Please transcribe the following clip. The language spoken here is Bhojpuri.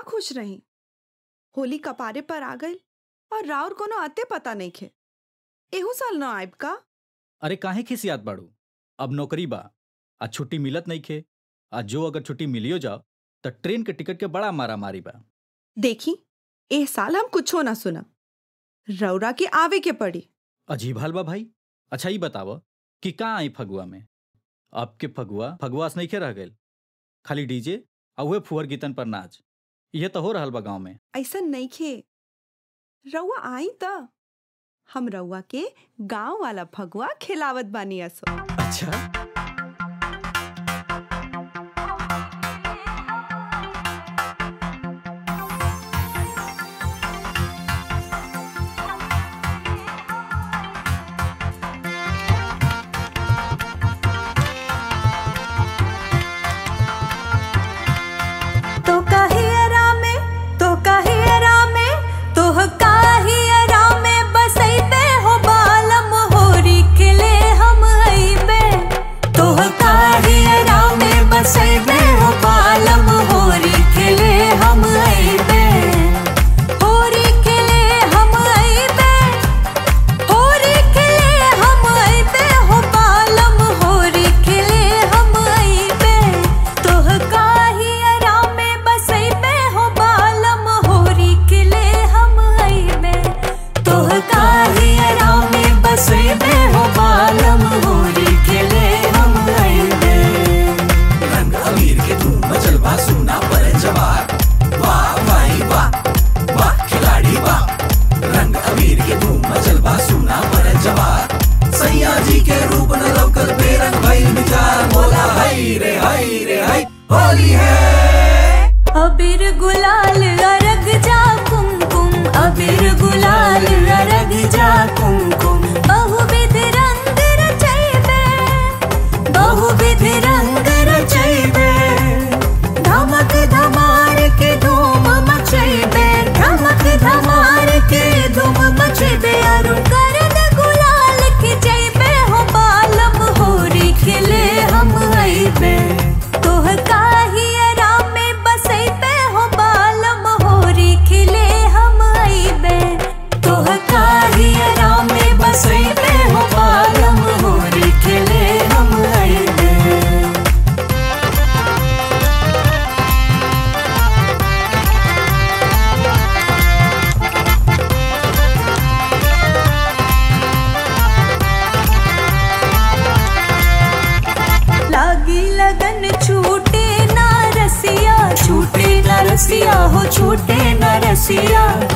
खुश रही होली कपारे पर आ गई और राउर कोनो अते पता नहीं खे एहू साल न आयब का अरे काहे खिसियात बाड़ू अब नौकरी बा आज छुट्टी मिलत नहीं खे आज जो अगर छुट्टी मिलियो जाओ तो ट्रेन के टिकट के बड़ा मारा मारी बा देखी एह साल हम कुछो ना सुनब रौरा के आवे के पड़ी अजीब हाल बा भाई अच्छा ही बताव कि कहाँ आई फगुआ में आपके फगुआ फगुआस नहीं के रह गए खाली डीजे आ उहे फुहर गीतन पर नाच यह तो हो रहल बा गाँव में ऐसा नहीं खे रउआ आई त हम रउआ के गांव वाला फगुआ खिलावत बानी असो अच्छा तो काहियरा में तो काहियरा में तो काहियरा में बसैबे हो बालम होरी खिले हम अइबे तो काहियरा में बसैबे हो बालम होरी खिले हम अइबे होरी खिले हम अइबे होरी खिले हम अइबे हो बालम होरी खिले हम अइबे तोह काहियरा में बसैबे हो बालम होरी खिले हम अइबे तोह काहियरा में बसैबे हो बालम होरी खिले हम अइबे रंग अमीर के धूम मचल बा सुना पर जवार वाह भाई वाह वाह खिलाड़ी वाह रंग अमीर के धूम मचल बा सुना पर जवार सैया जी के रूप न लौकल बेरंग भइल विचार बोला हई रे हई रे हई होली है अबीर गुलाल अरग जा कुमकुम अबीर गुलाल अरग जा कुमकुम बहुविध रंग रचैबे बहुविध रंग रचैबे धमक धमार के धूम मचैबे धमक धमार के धूम मचैबे अरु करद गुलाल खिचैबे हो बालम होरी खिले हम अइबे तोह काहियरा में बसैबे हो बालम होरी खिले हम अइबे तोह काहियरा में बसैबे हो बालम होरी खिले हम अइबे लागी लगन छूटे ना रसिया छूटे ना रसिया हो छूटे ना रसिया